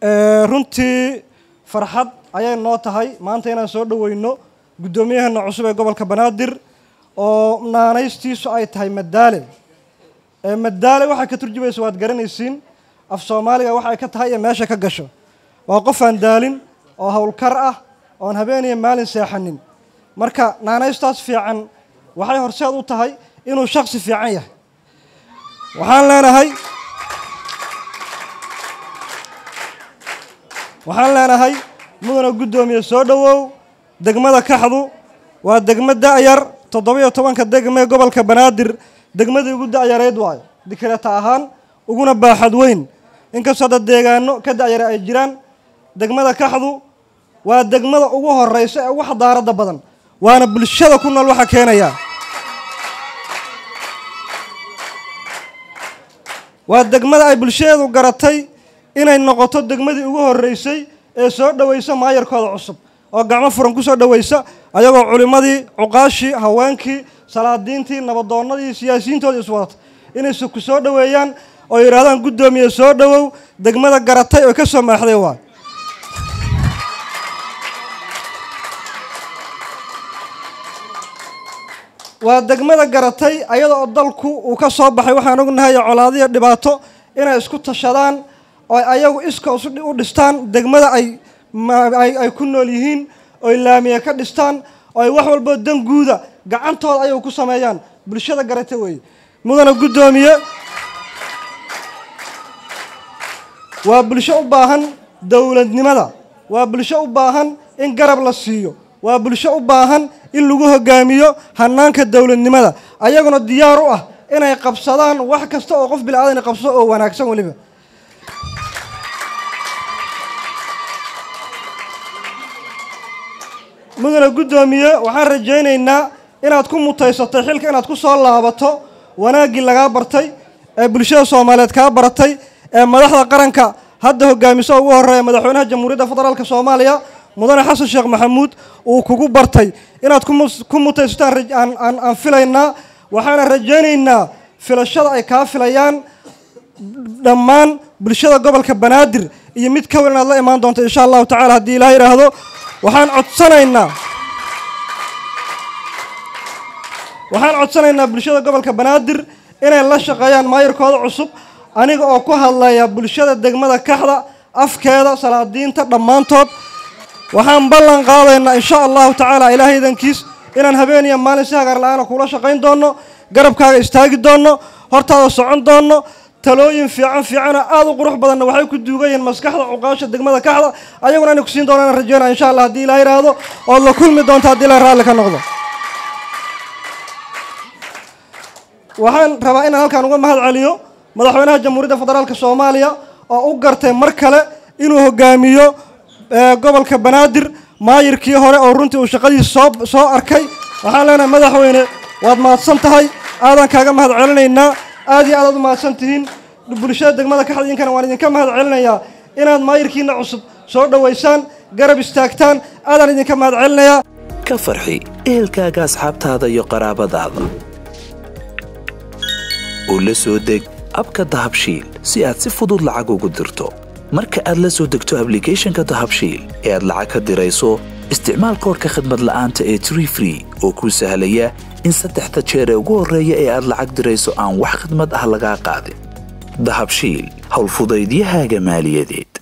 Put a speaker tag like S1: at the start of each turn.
S1: runtii farxad ayay noo tahay maanta inaan soo dhoweyno guddoomiyaheena cusub ee gobolka banaadir oo naanaystiisu ay tahay madaale madaale waxay ka turjumaysa waad garanaysiin af soomaaliga waxa ay ka tahay iyo meesha ka gasho waa qof aan daalin oo howlkar ah oon habeeniya maalin seexanin marka naanaystaas fiican waxay horseed u tahay inuu shaksi fiican yahay waxaan leenahay waxaan leenahay mudana guddoomiye soo dhowow degmada kaxdu waa degmo da'yar toddoba-iyo tobanka degmee gobolka banaadir degmadii ugu da'yareyd waayo dikreta ahaan uguna baaxad weyn inkastoo dad deegaano ka da'yara ay jiraan degmada kaxdu waa degmada ugu horeysa ee ugu xadaaradda badan waana bulshada ku nool waxa keenaya waa degmada ay bulshadeedu garatay inay noqoto degmadii ugu horeysay ee soo dhoweysa maayarkooda cusub oo gacmo furan ku soo dhoweysa ayagoo culimmadii cuqaashii haweenkii salaadiintii nabadoonnadii siyaasiyiintoodii iswadata inay ku soo dhoweeyaan oo yidhahdaan guddoomiye soo dhowow degmada garatay oo ka soo maaxday waa waa degmada garatay ayada oo dalku uu ka soo baxay waxaan ognahay colaadiyo dhibaato inay isku tashadaan oo ayagu iskoos u dhistaan degmada ay ay ku nool yihiin oy laamiye ka dhistaan oo ay wax walboo dan guuda gacantooda ayagu ku sameeyaan bulshada garata weeye mudana guddoomiye waa bulsho u baahan dowladnimada waa bulsho u baahan in garab la siiyo waa bulsho u baahan in lagu hogaamiyo hanaanka dowladnimada ayaguna diyaar u ah inay qabsadaan wax kasta oo qof bilaadan qabsado oo wanaagsan weliba mudana guddoomiye waxaan rajaynaynaa inaad ku mutaysatay xilka inaad ku soo laabato wanaaggii lagaa bartay ee bulshada soomaaliyeed kaa baratay ee madaxda qaranka hadda hogaamiso ugu horeeya madaxweynaha jamhuuriyadda federaalk soomaaliya mudane xasan sheekh maxamuud uu kugu bartay inaad ku mutaysataan aan filaynaa waxaana rajaynaynaa filashada ay kaa filayaan dhammaan bulshada gobolka banaadir iyo mid ka weyn inaad la imaan doonto insha allahu tacala haddii ilaah yidhaahdo waxaan codsanaynaa waxaan codsanaynaa bulshada gobolka banaadir inay la shaqeeyaan maayarkooda cusub aniga oo ku hadlaya bulshada degmada kaxda afkeeda salaadiinta dhammaantood waxaan ballan qaadaynaa insha allahu tacaala ilaahay idankiis inaan habeen iyo maalin si hagaar la-aana kuula shaqayn doonno garabkaaga istaagi doonno hortaada socon doonno talooyin fiican fiicanoo aada u qurux badanna waxay ku duugan yihiin maskaxda cuqaasha degmada kaxda ayaguna inay kusiin doonaan rajeynaa insha allah haddii ilaa yidhaahdo ood la kulmi doonto haddii ilaa raalli ka noqdo waxaan rabaa inaan halkaan uga mahad celiyo madaxweynaha jamhuuriyadda federaalk soomaaliya oo u gartay mar kale inuu hogaamiyo gobolka banaadir maayirkii hore oo runtii uu shaqadiisa soo soo arkay waxaan leenahay madaxweyne waad mahadsan tahay aadaan kaaga mahad celinaynaa aad iyo aadaad u mahadsan tihiin bulshada degmada kaxda idinkana waan idinka mahad celinayaa inaad maayirkiina cusub soo dhoweysaan garab istaagtaan aadaan idinka mahad celinayaa
S2: ka farxi ehelkaaga asxaabtaada iyo qaraabadaada oo la soo deg abka dahabshiil si aad si fudud lacag ugu dirto marka aad la soo degto ablicathonka dahabshiil ee aad lacag ka dirayso isticmaal koorka khadmad la'aanta ee tree free oo kuu sahlaya in saddexda jeer ee ugu horreeya ee aad lacag dirayso aan wax khidmad ah lagaa qaadin dahabshiil howlfudaydiyahaaga maaliyadeed